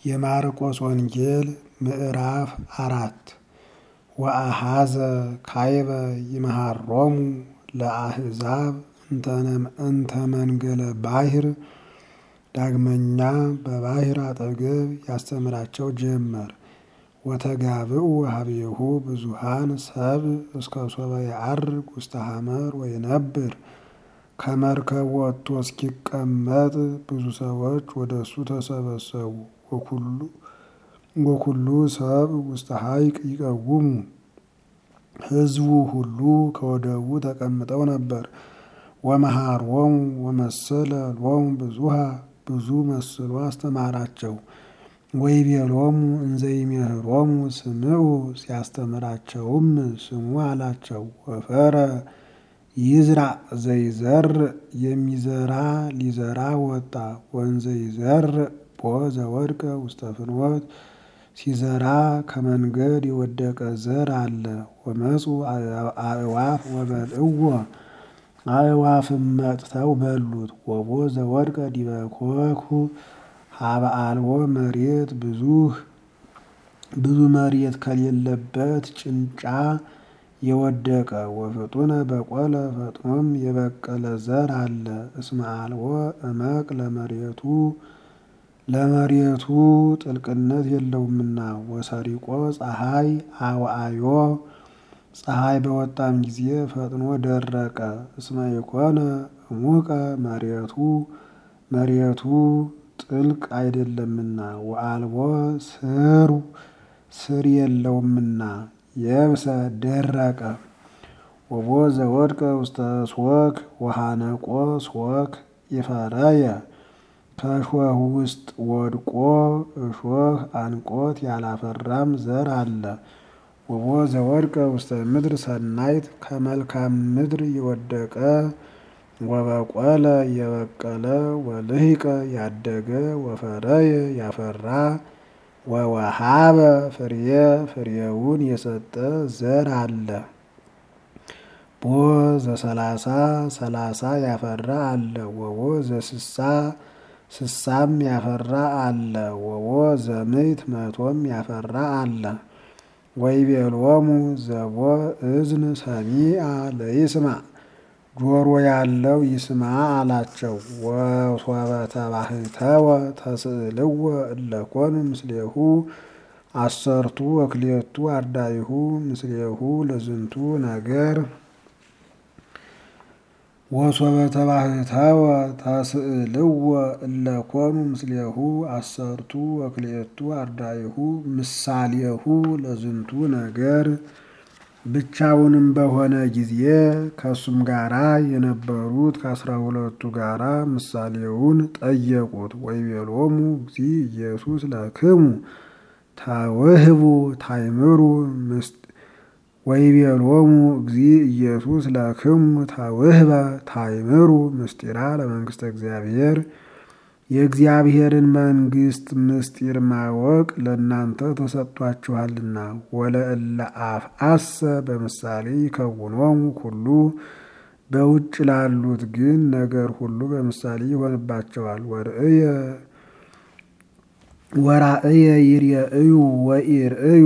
የማርቆስ ወንጌል ምዕራፍ አራት ወአሃዘ ካይበ ይመሃሮሙ ለአሕዛብ እንተ መንገለ ባሕር። ዳግመኛ በባሕር አጠገብ ያስተምራቸው ጀመር። ወተጋብኡ ሀቤሁ ብዙሃን ሰብእ እስከ ሶበ የዐርግ ውስተ ሐመር ወይነብር። ከመርከብ ወጥቶ እስኪቀመጥ ብዙ ሰዎች ወደ እሱ ተሰበሰቡ። ወኩሉ ሰብእ ውስተ ሐይቅ ይቀውሙ። ሕዝቡ ሁሉ ከወደቡ ተቀምጠው ነበር። ወመሃሮሙ ወመሰለ ሎሙ ብዙሃ ብዙ መስሎ አስተማራቸው። ወይቤሎሙ እንዘ ይሜህሮሙ ስምዑ ሲያስተምራቸውም ስሙ አላቸው። ወፈረ ይዝራእ ዘይዘርእ የሚዘራ ሊዘራ ወጣ። ወንዘ ይዘርእ ቦ ዘወድቀ ውስተ ፍኖት ሲዘራ ከመንገድ የወደቀ ዘር አለ። ወመፁ አእዋፍ ወበልዕዎ አእዋፍም መጥተው በሉት። ወቦ ዘወድቀ ዲበ ኮኩ ሀበ አልቦ መሬት ብዙህ ብዙ መሬት ከሌለበት ጭንጫ የወደቀ ወፍጡነ በቆለ ፈጥኖም የበቀለ ዘር አለ። እስመ አልቦ እመቅ ለመሬቱ ለመሬቱ ጥልቅነት የለውምና። ወሰሪቆ ፀሐይ አውዓዮ ፀሐይ በወጣም ጊዜ ፈጥኖ ደረቀ። እስመ ኢኮነ እሙቀ መሬቱ መሬቱ ጥልቅ አይደለምና። ወአልቦ ስሩ ስር የለውምና የብሰ ደረቀ። ወቦ ዘወድቀ ውስተ ሶክ ወሃነቆ ሶክ ይፈረየ ከእሾህ ውስጥ ወድቆ እሾህ አንቆት ያላፈራም ዘር አለ። ወቦ ዘወድቀ ውስተ ምድር ሰናይት ከመልካም ምድር የወደቀ ወበቆለ የበቀለ ወልህቀ ያደገ ወፈረየ ያፈራ ወወሃበ ፍሬ ፍሬውን የሰጠ ዘር አለ። ቦ ዘሰላሳ ሰላሳ ያፈራ አለ። ወቦ ዘስሳ ስሳም ያፈራ አለ። ወቦ ዘምዕት መቶም ያፈራ አለ። ወይቤሎሙ ዘቦ እዝን ሰሚዐ ለይስማዕ ጆሮ ያለው ይስማ አላቸው። ወሶበ ተባህተወ ተስእልዎ እለኮኑ ምስሌሁ አሰርቱ ወክልኤቱ አርዳኢሁ ምስሌሁ ለዝንቱ ነገር ወሶበ ተባህተወ ተስእልዎ እለኮኑ ምስሌሁ አሰርቱ ወክልኤቱ አርዳኢሁ ምሳሌሁ ለዝንቱ ነገር ብቻውንም በሆነ ጊዜ ከእሱም ጋራ የነበሩት ከአስራ ሁለቱ ጋራ ምሳሌውን ጠየቁት። ወይቤሎሙ እግዚእ ኢየሱስ ለክሙ ተውህቡ ታይምሩ ወይቤሎሙ እግዚእ ኢየሱስ ለክሙ ተውህበ ታይምሩ ምስጢራ ለመንግስተ እግዚአብሔር የእግዚአብሔርን መንግስት ምስጢር ማወቅ ለእናንተ ተሰጥቷችኋልና። ወለእለ አፍአሰ በምሳሌ ይከውኖሙ ኩሉ በውጭ ላሉት ግን ነገር ሁሉ በምሳሌ ይሆንባቸዋል። ወርእየ ወራእየ ይርአዩ ወኢርእዩ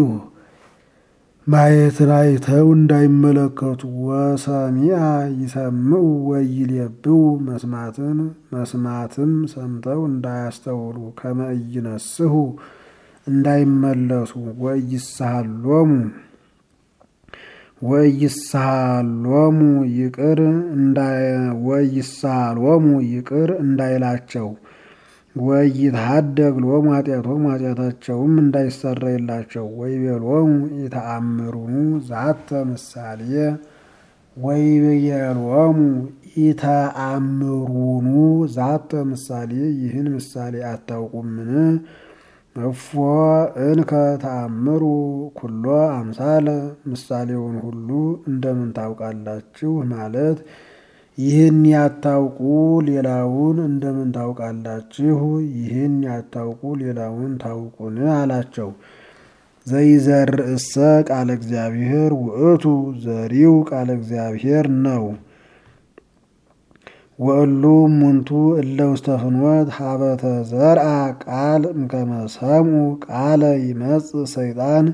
ማየትን አይተው እንዳይመለከቱ ወሰሚዐ ይሰምዑ ወይሌብኡ መስማትን መስማትም ሰምተው እንዳያስተውሉ ከመ ኢይነስሑ እንዳይመለሱ ወኢይሳሃሎሙ ወኢይሳሃሎሙ ይቅር ወኢይሳሃሎሙ ይቅር እንዳይላቸው ወኢይትሐደግ ሎሙ ኃጢአቶሙ ኃጢአታቸውም እንዳይሰረይላቸው። ወይቤሎሙ ኢተአምሩኑ ዛተ ምሳሌ ወይቤሎሙ ኢተአምሩኑ ዛተ ምሳሌ ይህን ምሳሌ አታውቁምን? እፎ እንከ ተአምሩ ኩሎ አምሳለ ምሳሌውን ሁሉ እንደምን ታውቃላችሁ? ማለት ይህን ያታውቁ ሌላውን እንደምን ታውቃላችሁ? ይህን ያታውቁ ሌላውን ታውቁን አላቸው። ዘይዘርእሰ ቃለ እግዚአብሔር ውእቱ ዘሪው ቃለ እግዚአብሔር ነው። ወእሉ እሙንቱ እለ ውስተ ፍኖት ሀበተ ዘርአ ቃል እምከመ ሰምዑ ቃለ ይመጽእ ሰይጣን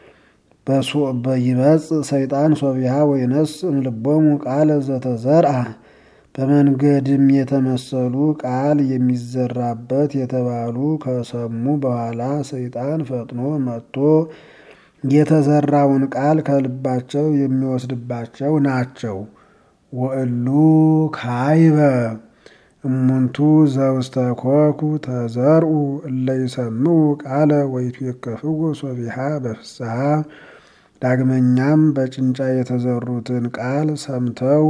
ይመጽእ ሰይጣን ሶቢሃ ወይነስ እምልቦሙ ቃለ ዘተዘርአ በመንገድም የተመሰሉ ቃል የሚዘራበት የተባሉ ከሰሙ በኋላ ሰይጣን ፈጥኖ መጥቶ የተዘራውን ቃል ከልባቸው የሚወስድባቸው ናቸው። ወእሉ ካይበ እሙንቱ ዘውስተ ኮኩ ተዘርኡ እለ ይሰምዑ ቃለ ወይትዌከፍዎ ሶቢሃ በፍስሐ ዳግመኛም በጭንጫ የተዘሩትን ቃል ሰምተው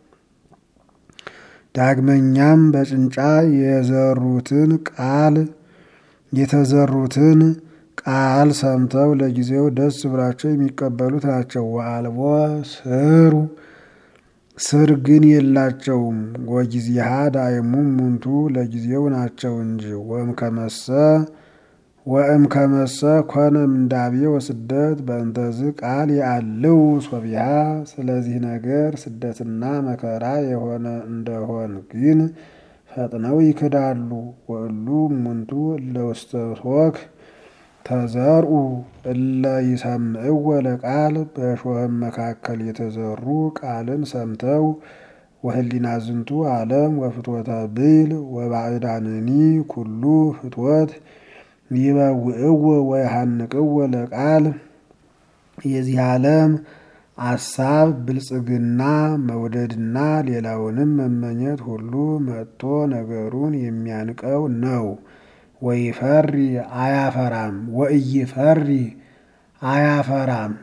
ዳግመኛም በጭንጫ የዘሩትን ቃል የተዘሩትን ቃል ሰምተው ለጊዜው ደስ ብላቸው የሚቀበሉት ናቸው። ወአልቦ ስሩ ስር ግን የላቸውም። ወጊዜሃ ዳይሙ እሙንቱ ለጊዜው ናቸው እንጂ ወእምከመሰ ወእምከመሰ ኮነ ምንዳቤ ወስደት በእንተዝ ቃል ያልው ሶቢሃ ስለዚህ ነገር ስደትና መከራ የሆነ እንደሆን ግን ፈጥነው ይክዳሉ። ወእሉ እሙንቱ እለ ውስተ ሶክ ተዘርኡ እለ ይሰምዕዎ ለቃል በእሾህም መካከል የተዘሩ ቃልን ሰምተው ወህሊና ዝንቱ ዓለም ወፍትወተ ብይል ወባዕዳንኒ ኩሉ ፍትወት ይበውዕዎ ወይሃንቅዎ ለቃል የዚህ ዓለም አሳብ ብልጽግና መውደድና ሌላውንም መመኘት ሁሉ መጥቶ ነገሩን የሚያንቀው ነው። ወይፈሪ አያፈራም ወእይፈሪ አያፈራም።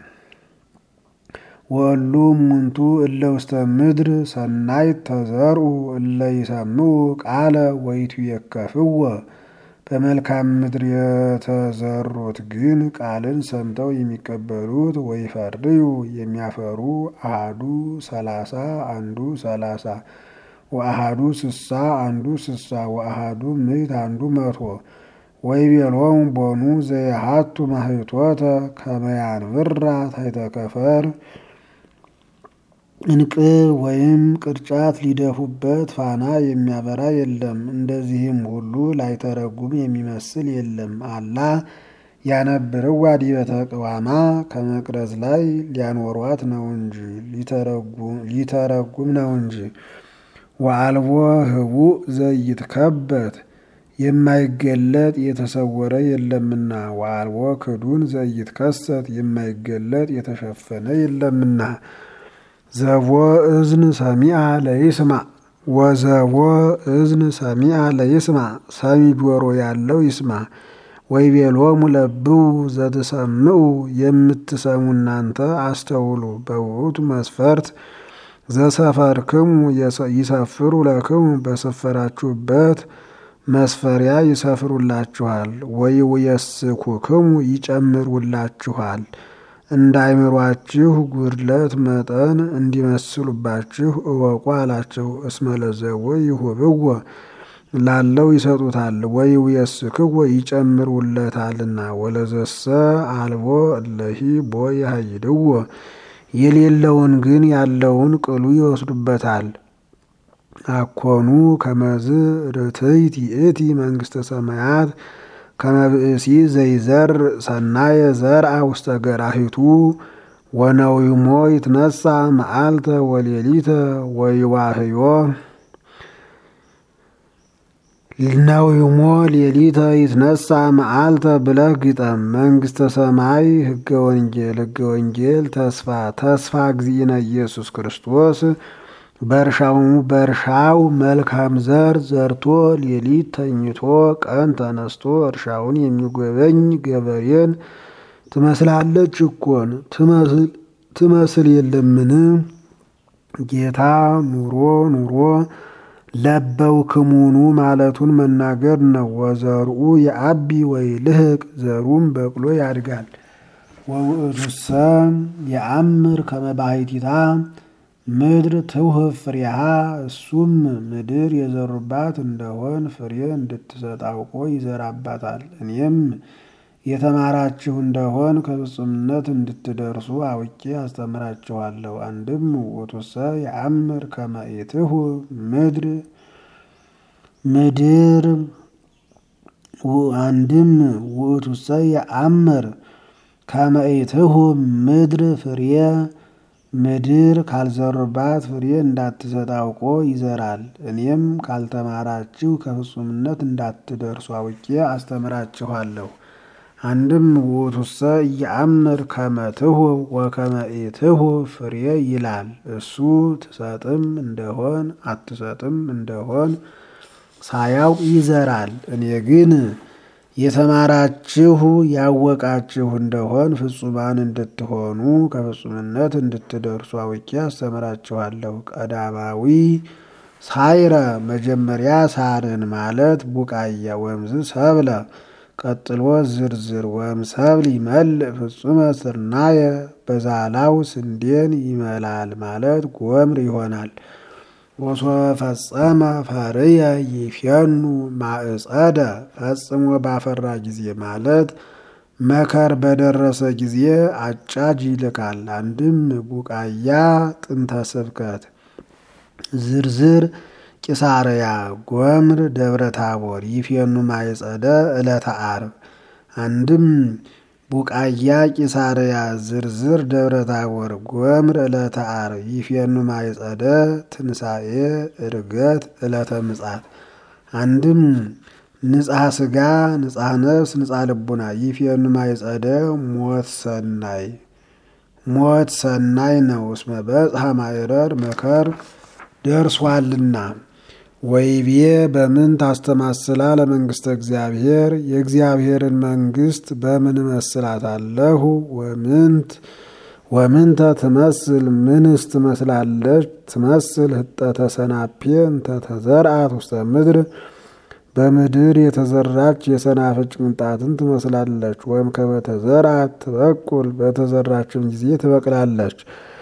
ወእሉ እሙንቱ እለ ውስተ ምድር ሰናይት ተዘርኡ እለ ይሰምዑ ቃለ ወይትዌከፍዎ በመልካም ምድር የተዘሩት ግን ቃልን ሰምተው የሚቀበሉት ወይፈርዩ የሚያፈሩ አሃዱ ሰላሳ አንዱ ሰላሳ ወአሃዱ ስሳ አንዱ ስሳ ወአሃዱ ምዕት አንዱ መቶ ወይቤሎሙ ቦኑ ዘየሃቱ ማህቶተ ከመያንብራ ታይተከፈር እንቅብ ወይም ቅርጫት ሊደፉበት ፋና የሚያበራ የለም። እንደዚህም ሁሉ ላይተረጉም የሚመስል የለም። አላ ያነብርዋ ዲበ ተቅዋማ ከመቅረዝ ላይ ሊያኖሯት ነው እንጂ ሊተረጉም ነው እንጂ ወአልቦ ህቡእ ዘይትከበት የማይገለጥ የተሰወረ የለምና ወአልቦ ክዱን ዘይትከሰት የማይገለጥ የተሸፈነ የለምና ዘቦ እዝን ሰሚአ ለይስማ ወዘቦ እዝን ሰሚአ ለይስማ ሰሚ ጆሮ ያለው ይስማ። ወይቤሎሙ ለብው ዘትሰምዑ የምትሰሙ እናንተ አስተውሉ። በውእቱ መስፈርት ዘሰፈርክሙ ይሰፍሩ ለክሙ በሰፈራችሁበት መስፈሪያ ይሰፍሩላችኋል። ወይውየስኩክሙ ይጨምሩላችኋል። እንዳይምሯችሁ ጉድለት መጠን እንዲመስሉባችሁ እወቁ አላቸው። እስመ ለዘቦ ይሁብዎ ላለው ይሰጡታል፣ ወይውየስክዎ ይጨምሩለታልና። ወለዘሰ አልቦ እለሂ ቦ ያሃይድዎ የሌለውን ግን ያለውን ቅሉ ይወስዱበታል። አኮኑ ከመዝ ርትይት ይእቲ መንግስተ ሰማያት ከመብእሲ ዘይዘር ሰናየ ዘርአ ውስተ ገራሂቱ ወነዊሞ ይትነሳ መዓልተ ወሌሊተ ወይዋህዮ ነዊሞ ሌሊተ ይትነሳ መዓልተ ብለህ ግጠም። መንግስተ ሰማይ ህገ ወንጌል ህገ ወንጌል ተስፋ ተስፋ እግዚእነ ኢየሱስ ክርስቶስ በእርሻው በእርሻው መልካም ዘር ዘርቶ ሌሊት ተኝቶ ቀን ተነስቶ እርሻውን የሚጎበኝ ገበሬን ትመስላለች እኮን ትመስል የለምን? ጌታ ኑሮ ኑሮ ለበው ክሙኑ ማለቱን መናገር ነው። ወዘርኡ የአቢ ወይ ልህቅ ዘሩም በቅሎ ያድጋል። ወውእቱሰ የአምር ከመባሕቲታ ምድር ትውህብ ፍሬሃ እሱም ምድር የዘሩባት እንደሆን ፍሬ እንድትሰጥ አውቆ ይዘራባታል። እኔም የተማራችሁ እንደሆን ከፍጹምነት እንድትደርሱ አውቄ አስተምራችኋለሁ። አንድም ውእቱሰ የአምር ከመ ኢትሁ ምድር ምድር አንድም ውእቱሰ የአምር ከመ ኢትሁ ምድር ፍሬ ምድር ካልዘሩባት ፍሬ እንዳትሰጥ አውቆ ይዘራል። እኔም ካልተማራችሁ ከፍጹምነት እንዳትደርሱ አውቄ አስተምራችኋለሁ። አንድም ውእቱሰ ኢየአምር ከመ ትሁ ወከመ ኢትሁ ፍሬ ይላል። እሱ ትሰጥም እንደሆን አትሰጥም እንደሆን ሳያውቅ ይዘራል። እኔ ግን የተማራችሁ ያወቃችሁ እንደሆን ፍጹማን እንድትሆኑ ከፍጹምነት እንድትደርሱ አውቄ አስተምራችኋለሁ። ቀዳማዊ ሳይረ መጀመሪያ ሳርን ማለት ቡቃያ ወምዝ ሰብለ ቀጥሎ ዝርዝር ወም ሰብል ይመልእ ፍጹመ ስርናየ በዛላው ስንዴን ይመላል ማለት ጎምር ይሆናል። ወሶበ ፈጸመ ፈርየ ይፌኑ ማዕጸደ ፈጽሞ ባፈራ ጊዜ ማለት መከር በደረሰ ጊዜ አጫጅ ይልካል። አንድም ቡቃያ ጥንተ ስብከት ዝርዝር ቂሳርያ ጎምር ደብረ ታቦር ይፌኑ ማይጸደ ዕለተ ዓርብ። አንድም ቡቃያ ቂሳርያ ዝርዝር ደብረ ታቦር ጎምር ዕለተ ዓርብ ይፌኑ ማይጸደ ትንሣኤ ዕርገት ዕለተ ምጻት። አንድም ንጽሐ ሥጋ ንጽሐ ነፍስ ንጽሐ ልቡና ይፌኑ ማይጸደ ሞት ሰናይ ሞት ሰናይ ነው። እስመ በጽሐ ማይረር መከር ደርሷልና። ወይቤ በምን ታስተማስላ ለመንግስተ እግዚአብሔር የእግዚአብሔርን መንግስት በምን እመስላታለሁ? ወምንት ወምንተ ትመስል ምንስ ትመስላለች? ትመስል ህጠተ ሰናፔ እንተ ተዘርአት ውስተ ምድር በምድር የተዘራች የሰናፍጭ ቅንጣትን ትመስላለች። ወይም ከበተዘርአት ትበቁል በተዘራችም ጊዜ ትበቅላለች።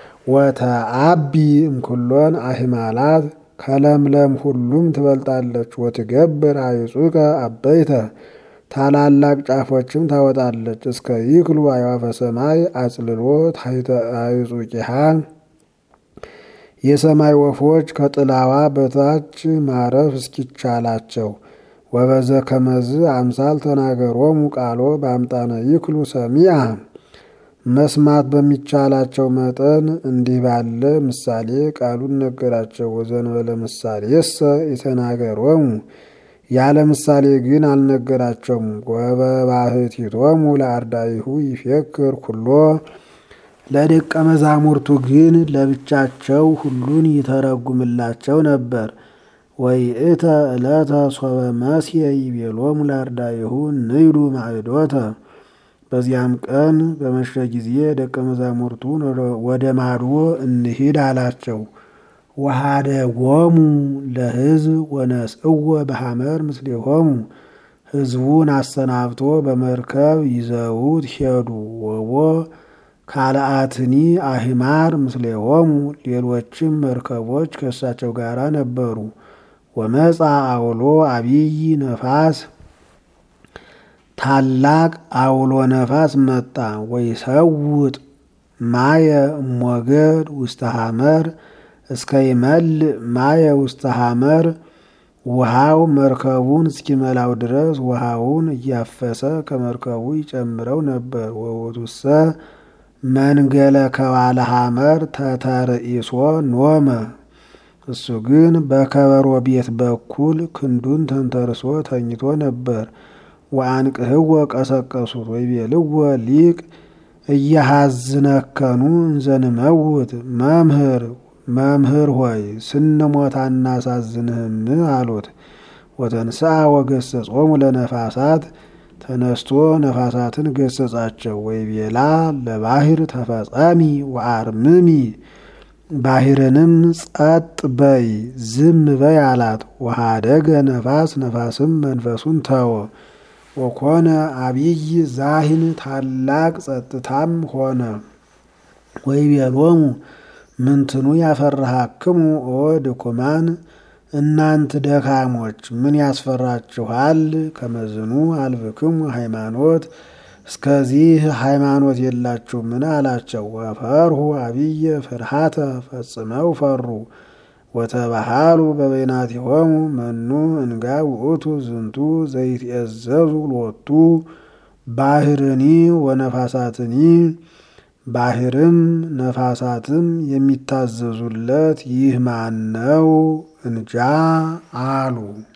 ወተአቢ እምኩሎን አሂማላት ከለምለም ሁሉም ትበልጣለች። ወትገብር አይጹቀ አበይተ ታላላቅ ጫፎችም ታወጣለች። እስከ ይክሉ አዕዋፈ ሰማይ አጽልሎ ታሕተ አይጹቂሃ የሰማይ ወፎች ከጥላዋ በታች ማረፍ እስኪቻላቸው። ወበዘ ከመዝ አምሳል ተናገሮሙ ቃሎ በአምጣነ ይክሉ ሰሚአ መስማት በሚቻላቸው መጠን እንዲህ ባለ ምሳሌ ቃሉን ነገራቸው። ወዘንበለ ምሳሌ የሰ የተናገሮሙ ያለ ምሳሌ ግን አልነገራቸውም። ወበባህቲቶሙ ለአርዳኢሁ ይፌክር ኩሎ ለደቀ መዛሙርቱ ግን ለብቻቸው ሁሉን ይተረጉምላቸው ነበር። ወይእተ ዕለተ ሶበ መስየ ይቤሎሙ ለአርዳኢሁ ንይዱ ማዕዶተ በዚያም ቀን በመሸ ጊዜ ደቀ መዛሙርቱን ወደ ማዶ እንሂድ አላቸው። ወሃደ ጎሙ ለሕዝብ ወነስእወ በሐመር ምስሌሆሙ ሕዝቡን አሰናብቶ በመርከብ ይዘውት ሄዱ። ወቦ ካልአትኒ አሂማር ምስሌሆሙ ሌሎችም መርከቦች ከእሳቸው ጋር ነበሩ። ወመጻ አውሎ አብይ ነፋስ ታላቅ አውሎ ነፋስ መጣ። ወይሰውጥ ማየ ሞገድ ውስተ ሐመር እስከ ይመልእ ማየ ውስተ ሐመር ውሃው መርከቡን እስኪመላው ድረስ ውሃውን እያፈሰ ከመርከቡ ይጨምረው ነበር። ወውእቱሰ መንገለ ከዋለ ሐመር ተተርእሶ ኖመ እሱ ግን በከበሮ ቤት በኩል ክንዱን ተንተርሶ ተኝቶ ነበር። ወአንቅህወ ቀሰቀሱት ወይቤልዎ ሊቅ እያሃዝነከኑ እንዘንመውት መምህር መምህር ሆይ ስንሞት አናሳዝንህም አሉት። ወተንሥአ ወገሰጾሙ ለነፋሳት ተነስቶ ነፋሳትን ገሰጻቸው። ወይቤላ ለባህር ተፈጸሚ ወአርምሚ ባህርንም ጸጥ በይ ዝም በይ አላት። ወሃደገ ነፋስ ነፋስም መንፈሱን ተወ። ወኮነ አብይ ዛሂን ታላቅ ጸጥታም ሆነ። ወይቤሎሙ ምንትኑ ያፈርሃክሙ ኦ ድኩማን እናንት ደካሞች ምን ያስፈራችኋል? ከመዝኑ አልብክሙ ሃይማኖት እስከዚህ ሃይማኖት የላችሁምን? አላቸው። ወፈርሁ አብየ ፍርሃተ ፈጽመው ፈሩ። ወተባሃሉ በበይናቲሆሙ መኑ እንጋ ውእቱ ዝንቱ ዘይትኤዘዙ ሎቱ ባህርኒ ወነፋሳትኒ ባህርም ነፋሳትም የሚታዘዙለት ይህ ማን ነው እንጃ አሉ።